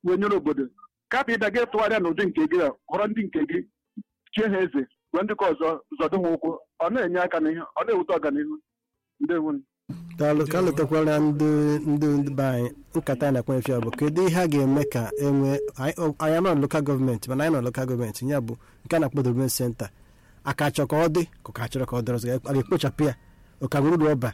wee nyere obodo kapụ ịda gị tụgharịa n'ụdị nke gị a họrọ ndị nke gị chie ha eze wee ndị ka ọzọ zọdo ha ụkwụ ọ na-enye aka n'ihe ọ na-ewute ọganihu ndewo daalụ ka letakwara ndị ndị ndị be anyị nkata anyị na-akpa efi bụ kedu ihe a ga-eme ka enwe anyị nọ lokal gọọmenti mana anyị nọ lokal gọọmenti ya bụ nke a na-akpọ development senta aka chọ ka ọ dị ka ka chọrọ ka ọ dịrị ọzọ a ga-ekpochapụ ya ụka gburugburu ọba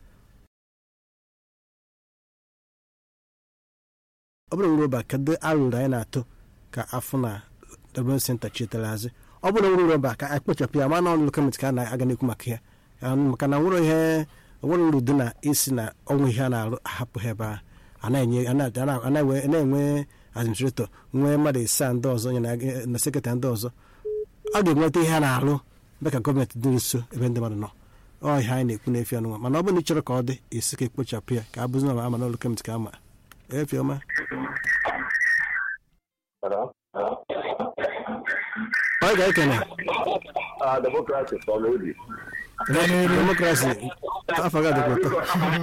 ọ bụrụ uru ọba kedu arụrụ anyị na-atụ ka afọ na development senta chetara azụ ọ bụrụ uru ọba ka anyị kpochapụ ya ma na ọnụ lokal gọọmenti ka a na-aga n'ekwu maka ya maka na nwere ihe onwere uru dị na isi na ọnwụ ihe a na-arụ ahapụ ha ebe ahụ a na-enwe administrator nwee mmadụ isaa ndị ọzọ na sekretarị ndị ọzọ ọ ga-enweta ihe a na-arụ ebe ka gọọmenti dị nso ebe ndị mmadụ nọ ọ ihe anyị na-ekwu n'efi ọnụnwa mana ọ bụrụ na ị chọrọ ka ọ dị esi ka ekpochapụ ya ka a bụzi na ama n'ụlọ kemiti ka ama efi ọma ọ ga-ekene demokrasi afọ ga dịkwa ụtọ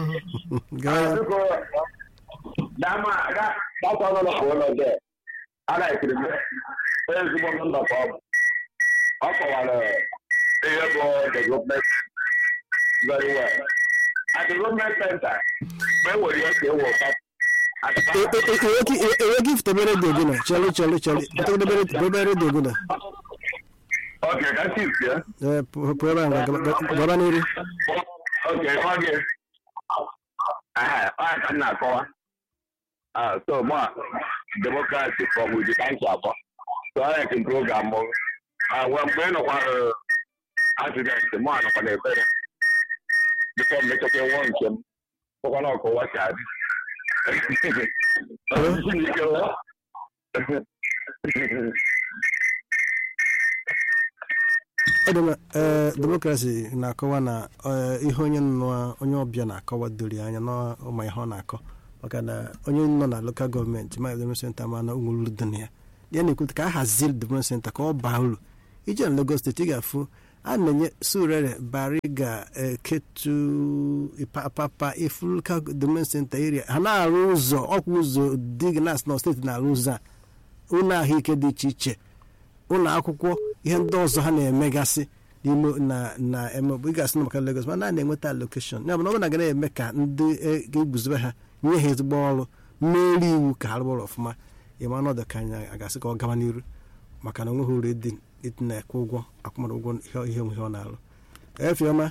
ọ kọwara ihe bụ development very well a development center mgbe enwere ihe ka eweta enweghị ifutebe redio gị na chọrọ chọrọ chọrọ debe redio gị na Ok, ka chief ya. ee pụọ ebe ahụ gaba n'iru Ok, ọ gị. Ọ ka m na-akọwa. So, mụ a demokrasi from Uji ka nsi akọ. So, ọ na-eke program mụ. Nwe mgbe ị nọkwa accident, mụ a nọkwa n'ebere. Bifọ m mechakwa nwụọ nke m. Fọkwa na ọkọwa si adị. ee demokrasi na-akọwa na ihe onye nọ onye ọbịa na-akọwa dori anya n'ụma ihe ọ na-akọ maka na onye nọ na lokal gọọmenti ma development senta ma na nwere uru dị na ya ya na-ekwute ka a hazie development senta ka ọ baa uru ije na Lagos steeti ị ga-afụ a na-enye surere bariga ketu papa ifu lokal development senta area ha na-arụ ụzọ ọkwa ụzọ dignas na steeti na-arụ ụzọ a ụlọ ahụike dị iche iche ụlọ akwụkwọ ihe ndị ọzọ ha na-emegasị n'ime na na emebe ịgasị na maka Lagos mana a na-enweta allocation ya bụ na ọ bụrụ na ga na-eme ka ndị ga-eguzobe ha nye ha ezigbo ọrụ mmeri iwu ka ha rụbọrọ ọfụma ịma ọnọdụ ka anyị agasị ka ọ gaba n'iru maka na onweghị uru dị ịdị na-ekwe ụgwọ akwụmara ụgwọ ihe ihe ọ na-arụ efiọma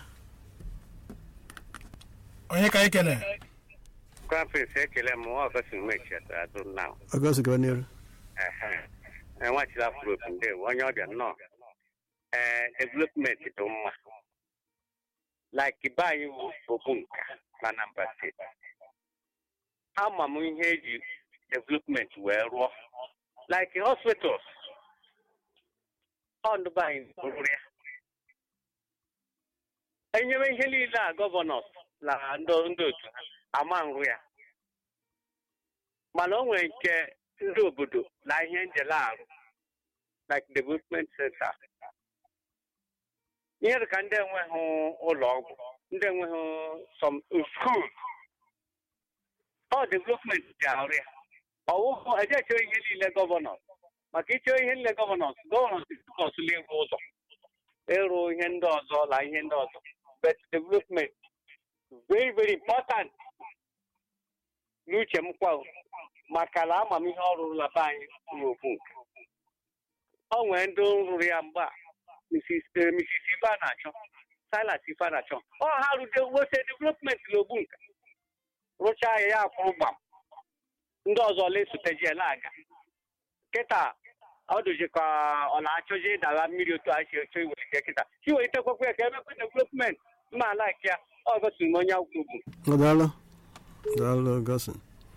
onye ka anyị kene Conference ekele m ọgọst mechi atụ na ọgọst gaba n'iru enwechila afrop ndewo onye ọbịa nnọọ ee development dị mma like be anyị bụ nka na Anambra steeti ama m ihe eji development wee rụọ like hospitals ọndụbe anyị rụrụ ya enyere ihe niile a gọvanọs na ndị otu ama nrụ ya mana o nwere nke ndị obodo na ihe njele arụ like development center ihe dịka ndị enweghị ụlọ ọgwụ ndị enweghị some school ọ development ji arụ ya ọwụhụ ejeche ihe niile gọvanọ maka iche ihe niile gọvanọ gọvanọ kọsụla ịrụ ụzọ ịrụ ihe ndị ọzọ na ihe ndị ọzọ but development very very important n'uche m kwa maka na amamihe ọ rụrụla be anyị ruru okwu nke ọ nwere ndị rụrụ ya mgbe a Mrs. Ife na-achọ Silas Ife na-achọ ọ ha rute wete development n'ogbu nka rụchaa ya ya akwụrụ gbam ndị ọzọ lesoteji ya na-aga kịta ọ dụzi ka ọ na-achọzi ịdara mmiri otu a si echo iwelite kịta iwelitekwakwa ya ka emekwa development mma alaiki ya ọ gosiri m onye akwụkwọ ugwu daalụ daalụ gosin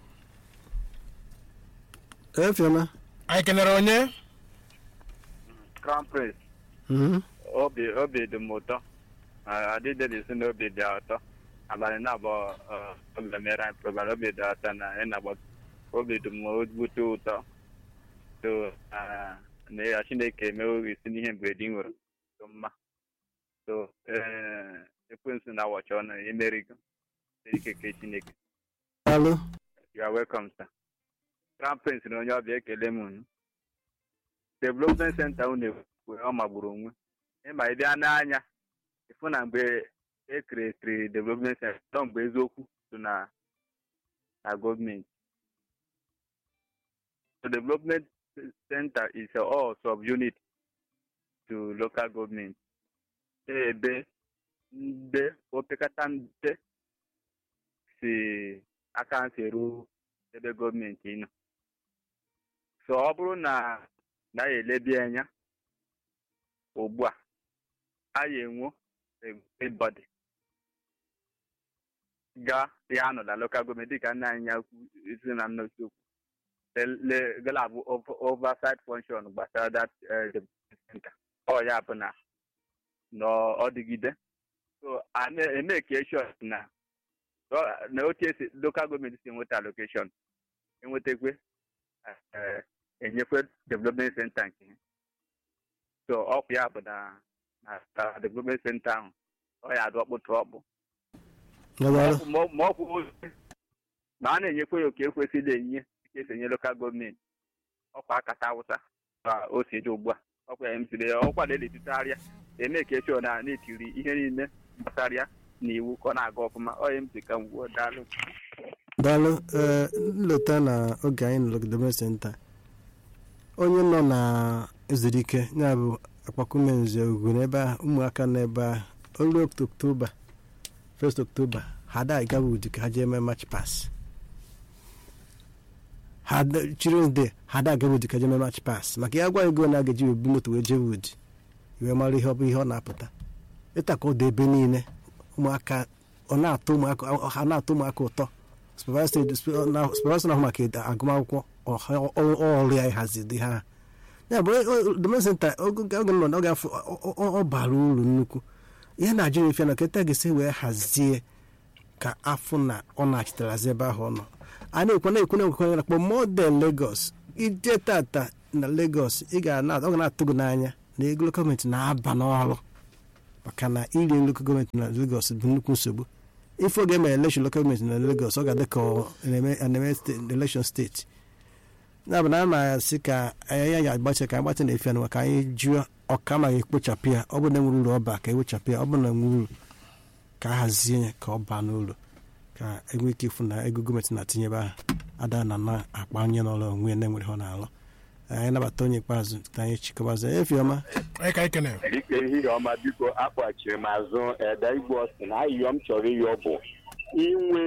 efiọma anyị kenere onye crown prince obi obi dị m ụtọ adịdelisi na obi dị ụtọ abalị na-abụọ oge mere anyị program obi dị ụtọ na ị na-agba obi dị m ogbute ụtọ so na ya chineke emewo isi n'ihe mberede nwere so mma so ekwensu na awọchi ọnụ emerigo ike ke chineke daalụ you are welcome sir crown prince na onye ọbịa ekele m unu development center unu ekwe ọ magburu onwe ịma ịbịa n'anya ịfụ na mgbe ekeretiri development center nọ mgbe eziokwu so na na gọọmenti so development center is a all subunit to local government ebe ndị opekata mpe si aka ntị ruo ebe gọọmenti nọ so ọ bụrụ na na ya elebi anya ugbu a a ya enwo everybody ga ya nọ na local gọọmenti dịka nna anyị ya isi na nnọchi okwu gala bụ oversight function gbasara that center ọ ya bụ na n'ọdịgide so a na-eme ka eshọn na na otu esi local gọọmenti si enweta allocation enwetakwe enyekwe development center nke ha so ọkụ ya bụ na na development center ahụ ọ ya adụ ọkpụtụ ọkpụ ma ọkwụ ma a na-enyekwe ya oke ekwesịrị enye ka esi enye lokal gọọmenti ọkwa akata awụsa ka o si dị ugbu a ọkwa ya emesiri ya ọkwa na-edetụtagharịa eme ka echọ na na-etiri ihe niile gbasara ya na iwu ka ọ na-aga ọfụma ọ ya emesi ka ngwuo daalụ daalụ ee nleta na oge anyị nọ development center onye nọ na ezurike ya bụ akpakume nze ugwu n'ebe ahụ ụmụaka n'ebe ahụ olu oktoba 1 oktoba ha da gawa udi ka ha jee mee match pass children's day ha da gawa udi ka jee mee match pass maka ya gwa ego na a ga-eji ebu moto wee jee udi wee mara ihe ọ bụ ihe ọ na-apụta ịta ka ọ dị ebe niile ụmụaka ọ na-atọ ụmụaka ha na-atọ ụmụaka ụtọ supervisor na-ahụ maka agụmakwụkwọ ọrụ ya ịhazi dị ha ya bụ domen senta oge nọ n'oge afọ ọ bara uru nnukwu ihe na-ajụ efe na keta ga-esi wee hazie ka afọ na ọ na-achịtarazi ebe ahụ ọ nọ a na-ekwe na-ekwe na-ekwe na kpọ model Lagos ije tata na Lagos ị ga ọ ga na-atụ gị n'anya na ego gọọmenti na-aba n'ọrụ maka na iri nlekọ gọọmenti na Lagos bụ nnukwu nsogbu ife oge emere elekshon lokal gọọmenti na Lagos ọ ga-adị ka na-eme elekshon steeti ya bụ na a na-asị ka anyị ya agbacha ka agbacha na efe anụwa ka anyị jụọ ọka ma ekpochapụ ya ọ bụrụ na enwere uru ọba ka ewechapụ ya ọ bụrụ na enwe uru ka a hazie ya ka ọ baa n'ụlọ ka enwee ike ịfụ na ego gọọmenti na-atinyebe ahụ ada na na-akpa onye n'ọrụ onwe ya na-enwere ha na-alụ anyị nabata onye ikpeazụ ka anyị chịkọbazi efiọma dịka ehihie ọma biko akpọchiri m azụ ede igwe ọsị na ayịyọ m chọrọ ịyọ bụ inwe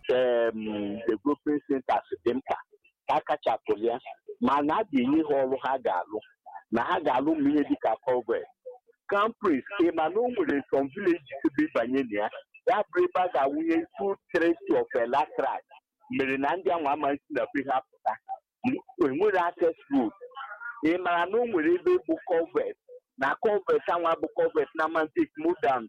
development centers dị mkpa ka akachapụrụ ya mana a ga-enye ha ọrụ ha ga-alụ na ha ga-alụ ma ihe dịka convent campris ịma na o nwere some villages ebe ịbanye na ya ya bụ ebe a ga-awụnye two tracy of electric mere na ndị ahụ amaghị si na be ha pụta enwere access road ị mara na o nwere ebe bụ convert na convert anwa bụ convert na mantik more than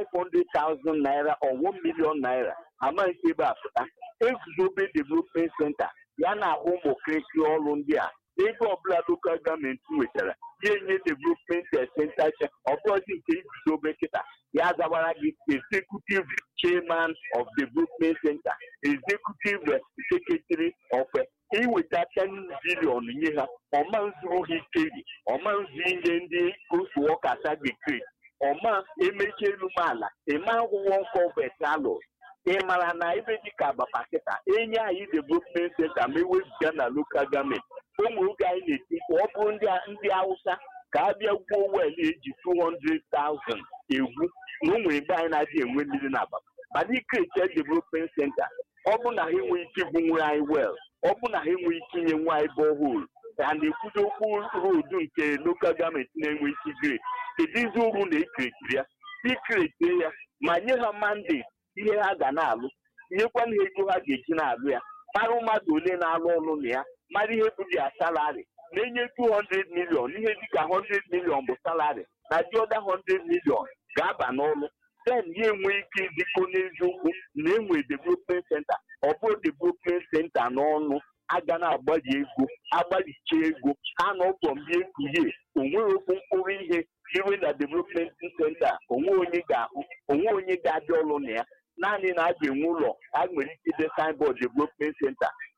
500,000 naira or 1 million naira amaghị ebe a pụta eguzobe development center ya na-ahụ ụmụ kirikiri ọrụ ndị a ego ọbụla lokal gọọmenti nwetara ya enye development center ọbụzi nke iguzobe kịta ya zawara gị executive chairman of development center executive secretary of iweta 10 bilion nye ha ọma nzuru ha ikeri ọma nzu ihe ndị otu ọkasa bekee ọma emechi elu ala ịma akwụkwọ nkọvet alụ ị mara na ebe dịka agbapa kịta enye anyị development center ma ewezuga na lokal gọọmenti ụmụ oge anyị na-eti mkpu ọ bụrụ ndị awụsa ka a bịa gwuo wel eji 200,000 egwu na o nwere ebe anyị na-adị enwe mmiri na agbapa mana ikreche development center ọ bụ na ha enweghị ike igwunwere anyị wel ọ bụ na ha enweghị ike inye nwa anyị bọhol ka na-ekwudo okwu roodu nke lokal gọọmenti na-enwe isi gret kedu izi uru na-ekerekiri ya ikerete ya ma nye ha mandate ihe ha ga na-alụ nyekwana ha ego ha ga-eji na-alụ ya mara mmadụ ole na-alụ ọrụ na ya mara ihe bụ ya salari na-enye 200 million ihe dịka 100 million bụ salari na dị ọda 100 million ga-aba n'ọlụ then ya enwe ike ịdịkọ n'eziokwu na enwe development center ọ bụrụ development center n'ọnụ aga na-agbali ego agbalicha ego ha na ọbọ mgbe ekuye onweghị okwu mkpụrụ ihe iwe na development center onwe onye ga-ahụ onwe onye ga-adị ọrụ na ya naanị na a ga-enwe ụlọ a nwere ike ide signboard development center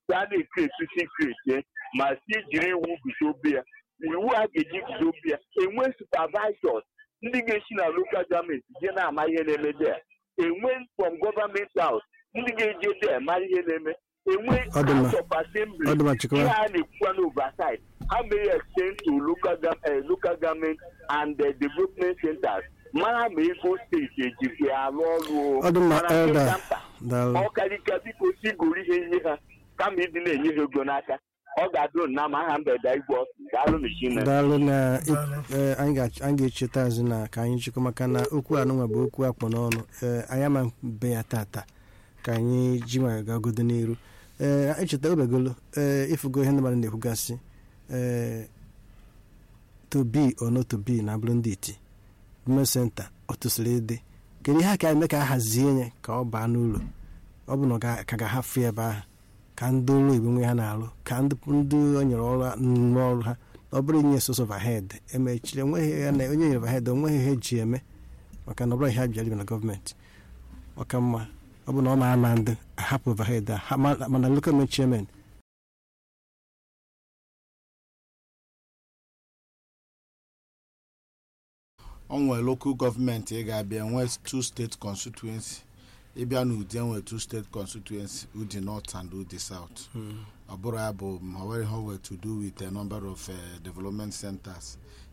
ka a na-ekreti sekreti ma si jiri iwu guzobe ya iwu a ga-eji guzobe ya enwe supervisors ndị ga-esi na lokal gọọmenti je na-ama ihe na-eme there enwe from government house ndị ga-eje there mara ihe na-eme enwe Ọ dị mma. house of assembly Ọ dị mma, ihe Chikwa. a na-ekwukwa n'oversight ha mere extend to local, gov- eh, local government and the development centers mara ma ego steeti ejikwa ya arụ ọrụ o. Ọ dị mma, Mana nke Elder. ka mkpa, daalụ ọ karịka biko si goro ihe nye ha kama ịdị na-enye ha ego n'aka ọ ga-adụ na ma aha mgbede igwe ọsụ daalụ mechine daalụ na eh, anyị ga- anyị ga-echeta azụ na ka anyị chịkọ maka na okwu anụnwa bụ okwu akpọ n'ọnụ Eh, anyị ama be ya tata ka anyị ji nwayọ gagodo n'iru ee echeta obegolo ee ịfụgo ihe ndị mmadụ na-ekwugasị ee tobi ono tobi na bụrụ ndị iti gọọmenti senta ọ tụsịrị ịdị kedu ihe a ka eme ka a hazie ya ka ọ baa n'ụlọ ọ bụ na ọ ga- ka ga-ahafụ ebe ahụ ka ndị ụlọ igbo nwe ha na-alụ ka ndị ndị o nyere ọrụ n'ọrụ ha ọ bụrụ inye soso vahed emechiri enweghị ya na onye nyere vahed onweghị ihe eji eme maka na ọ bụrụ ihe ha bịara ibe na gọọmenti ọka mma ọ bụ na ọ ma-ama ndị ahapụ vahed a ha- ma- mana lokal gọọmenti chairman o nwere local gọọmenti ị ga-abịa nwee two state constituency ịbịa n'ụdị enwere two state constituency udi north and udi south ọ bụrụ ya bụ ma ọ nwere ihe o were to do with a number of uh, development centers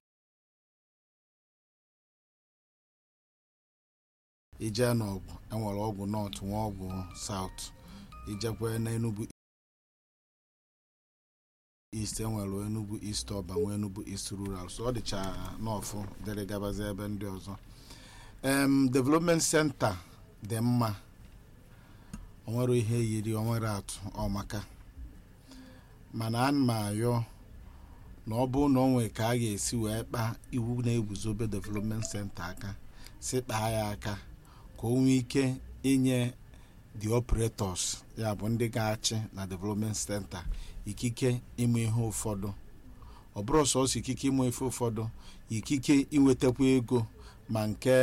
ije n'ọgwụ enwere ọgwụ north nwee ọgwụ south ijekwe n'enugwu east enwere enugwu east ọba nwee enugwu east rural so ọ dịcha n'ọfụ dịrị gabazie ebe ndị ọzọ em development center dị mma onwere ihe yiri onwere atụ ọmaka mana a ma ayọ na ọ bụrụ na o nwere ka a ga-esi wee kpaa iwu na-eguzobe development center aka si kpaa ya aka ka o nwee ike inye the operators ya bụ ndị ga-achị na development center ikike ime ihe ụfọdụ ọ bụrụ sọsọ ikike ime ife ụfọdụ ikike inwetakwa ego ma nke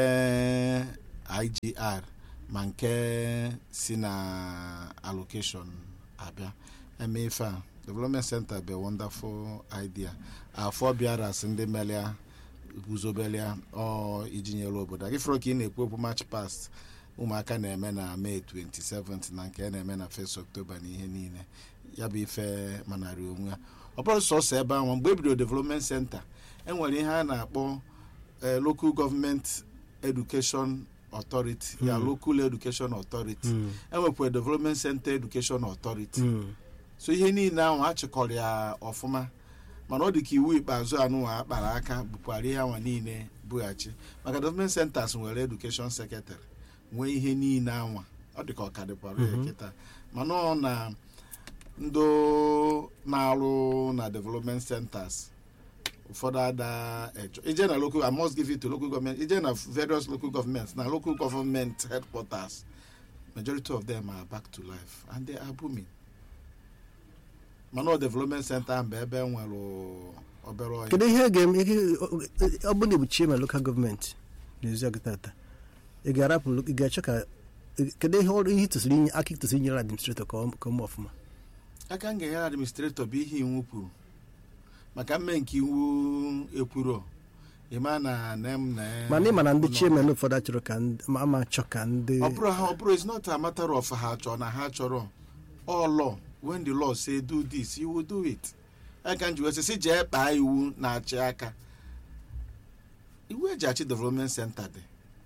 igr ma nke si na allocation abịa eme ife a development center bụ a wonderful idea afọ bịara si ndị melia guzobelia ọ iji nyere obodo aka ifere ka ị na-ekwu okwu march past ụmụaka na-eme na may 27 na nke a na-eme na 1 october na ihe niile ya bụ ife manarị onwe ya ọ bụrụ sọsọ ebe ahụ mgbe e bidoro development center enwere ihe a na-akpọ eh, local government education authority ya local education authority enwekwa development center education authority so ihe niile ahụ achịkọrọ ya ọfụma mana ọ dị ka iwu ikpeazụ anụnwa akpara aka bukwara ihe anwa niile bughachi maka development centers nwere education secretary nwee ihe niile anwa ọ dị ka ọ ka dịkwara ya kịta mana ọ na ndị na-arụ na development centers ụfọdụ ada ejo ije na local i must give it to local government ije na various local governments na local government headquarters majority of them are back to life and they are booming mana ọ development center ahụ bụ ebe e nwere obere ọhịa kedu ihe ga-eme ihe- ọ bụrụ na ebuchie ma lokal gọọmenti n'ezi ọgụ tata ị ga-arapụ ị ga-achọ ka kedu ihe ọrụ ihe tụsịrị inye aka tụsịrị inyere administrator ka ọ ka ọ mee ọfụma aka m ga-enyere administrator bụ ihe iwu kwuru maka mme nke iwu ekwuro ịma na nem na mana ị ma na ndị ụlọ- chairman ụfọdụ achọrọ ka ndị ma ama achọ ka ndị ọ bụrụ ha ọ bụrụ it's not a matter of ha chọrọ na ha chọrọ all law when the law say do this you will do it aka m ji wee sị sị jee kpaa iwu na-achị aka iwu eji achị development center dị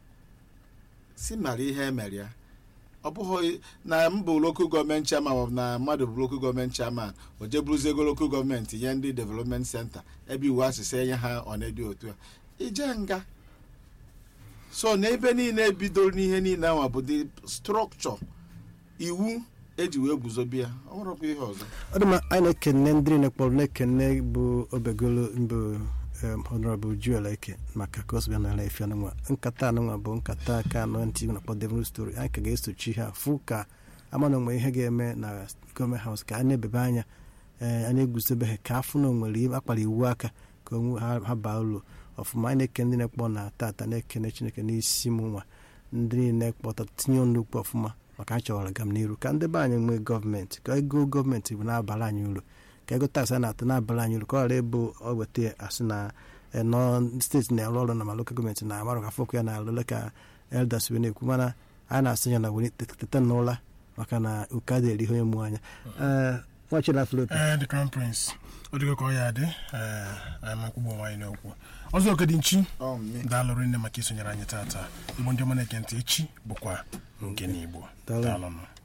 si mara ihe emere ya ọ bụghị na m bụ local gọọmenti chairman maọbụ na mmadụ bụ local gọọmenti chairman o jeburuzie ego local gọọmenti nye ndị development center ebe iwu asịsị enye ha ọ na-edi otu a ije nga so n'ebe niile bidoro n'ihe niile ahụ bụ the structure iwu eji wee guzobe ya ọ nwerekwa ihe ọzọ ọ dị mma anyị na-ekene ndị niile kpọrọ na-ekene bụ obegolo mbụ em, honorable Joel Eke maka ka o so bịa n'ala efi anụnwa nkata anụnwa bụ nkata aka anọ ntị na-akpọ devil story anyị ka ga-esochi ha fụ ka ama na onwe ihe ga-eme na gọọmenti haus ka a na-ebebe anya ee a na-eguzobe ha ka afụ na onwere akpara iwu aka ka onwe ha ha baa ụlọ ọfụma anyị na-ekene ndị na-ekpọ na tata na-ekene chineke n'isi m nwa ndị niile kpọta tinye ọnụ okwu ọfụma maka anyị chọrọ gam n'iru ka ndị be anyị nwee gọọmenti ka ego gọọmenti bụ na-abara anyị uru ka ego taksị a na-atụ na-abara anyị uru ka ọ ghara ịbụ ọ weta ya asị na eh, nọ steeti na-arụ ọrụ na ma lokal gọọmenti na amarụ ka fọkụ ya na-alụle ka eldas wee na-ekwu mana a na-asị ya na were teta n'ụla maka na uke adịghị ihe onye mụ anya Eh, nwachila flopi ee the crown prince ọ dịgo ka ọ ya dị ee anyị ma nkwugbo nwaanyị n'okwu ọzọ okedị nchi Ọ mme. daalụrụ nne maka isonyere anyị tata igbo ndị ọma na-eke ntị echi bụkwa nke n'igbo Daalụ. daalụnụ